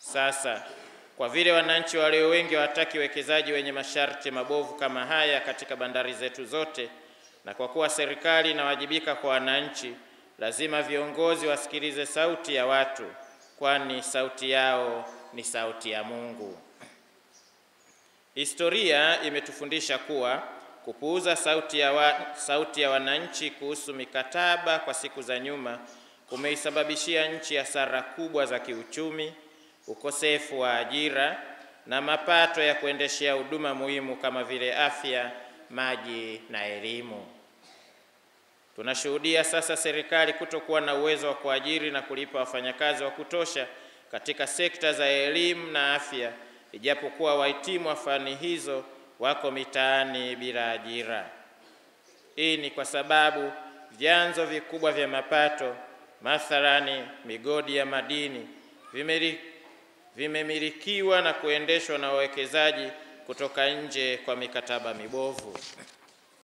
Sasa kwa vile wananchi walio wengi hawataki wekezaji wenye masharti mabovu kama haya katika bandari zetu zote, na kwa kuwa serikali inawajibika kwa wananchi, lazima viongozi wasikilize sauti ya watu, kwani sauti yao ni sauti ya Mungu. Historia imetufundisha kuwa kupuuza sauti ya, wa, sauti ya wananchi kuhusu mikataba kwa siku za nyuma kumeisababishia nchi hasara kubwa za kiuchumi, ukosefu wa ajira na mapato ya kuendeshea huduma muhimu kama vile afya, maji na elimu. Tunashuhudia sasa serikali kutokuwa na uwezo wa kuajiri na kulipa wafanyakazi wa kutosha katika sekta za elimu na afya, ijapokuwa wahitimu wa fani hizo wako mitaani bila ajira. Hii ni kwa sababu vyanzo vikubwa vya mapato, mathalani migodi ya madini, vimeri vimemilikiwa na kuendeshwa na wawekezaji kutoka nje kwa mikataba mibovu.